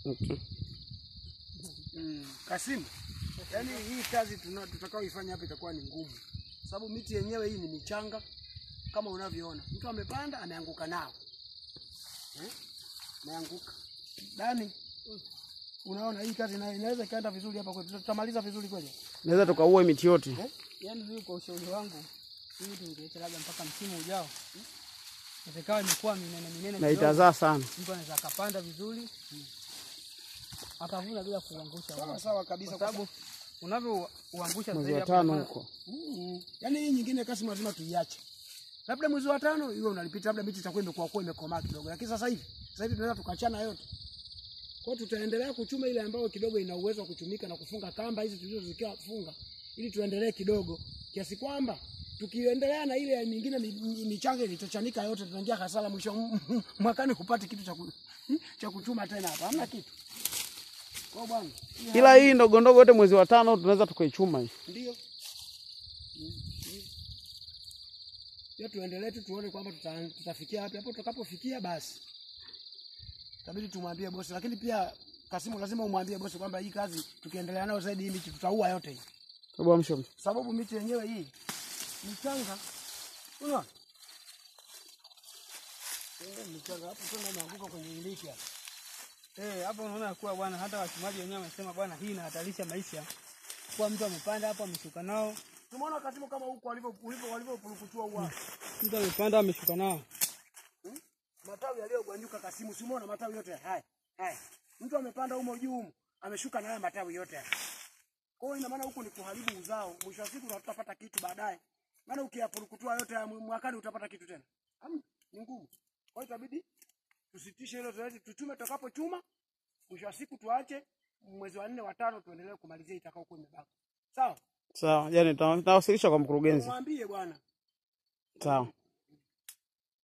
Okay. Mm, Kasimu, yaani hii kazi tuna- tutakaoifanya hapa itakuwa ni ngumu, sababu miti yenyewe hii ni michanga kama unavyoona. Mtu amepanda ameanguka nao eh? Ameanguka Dani, unaona hii kazi ina- inaweza ikaenda vizuri hapa kwetu, tutamaliza vizuri kweli Naweza tukaue miti yote. eh? Yaani mimi kwa ushauri wangu hii tungeacha labda mpaka msimu ujao. Ikawa imekuwa minene minene Na kidogo. itazaa sana. Mtu anaweza akapanda vizuri akavuna bila kuangusha Sawa wala. sawa kabisa, Kwa sababu unavyouangusha Mwezi zaidi wa hapo tano unafanya- huko. Mm. Yaani hii nyingine Kasimu lazima tuiache, labda mwezi wa tano iwe unalipita, labda miti itakuwa imekuwa kuwa imekomaa kidogo, lakini sasa hivi sasa hivi tunaweza tukachana yote. Kwa hiyo tutaendelea kuchuma ile ambayo kidogo ina uwezo wa kuchumika na kufunga kamba hizi tulizozikia funga, ili tuendelee kidogo, kiasi kwamba tukiendelea na ile nyingine mi- mi- michanga ilichochanika yote, tunaingia hasara mwisho mwakani, hupati kitu cha ku- cha kuchuma tena hapa, hamna kitu. Kwa hiyo bwana, hii Ila hii ndogo ndogo yote mwezi wa tano tunaweza tukaichuma hii. ndio hiyo, tuendelee tu tuone kwamba tuta, tutafikia wapi. Hapo tutakapofikia basi itabidi tumwambie bosi, lakini pia Kasimu, lazima umwambie bosi kwamba hii kazi tukiendelea nayo zaidi, hii miti tutaua yote hii, Hebu amsha amsha. sababu miti yenyewe hii michanga, unaona Eh, michanga hapo tena imeanguka kwenye iliki hapa. Eh, hapo unaona kuwa bwana hata wachumaji wenyewe wamesema bwana hii inahatarisha maisha. Kwa mtu amepanda hapo ameshuka nao. Tumeona Kasimu kama huko walivyo walivyo walivyopurukutua huwa Mtu amepanda ameshuka nao. matawi yaliyogwanyuka Kasimu, si umeona matawi yote haya haya, mtu amepanda humo juu humo, ameshuka na haya matawi yote haya. Kwa hiyo ina maana huku ni kuharibu uzao, mwisho wa siku utapata kitu baadaye, maana ukiyapurukutua yote haya mwakani utapata kitu tena, hamna, ni ngumu. Kwa hiyo itabidi tusitishe hilo zoezi, tuchume tutakapochuma, mwisho wa siku tuache mwezi wa nne wa tano tuendelee kumalizia itakaokuwa imebaki. Sawa, Sawa, yani nitawasilisha kwa mkurugenzi. mwambie bwana. Sawa.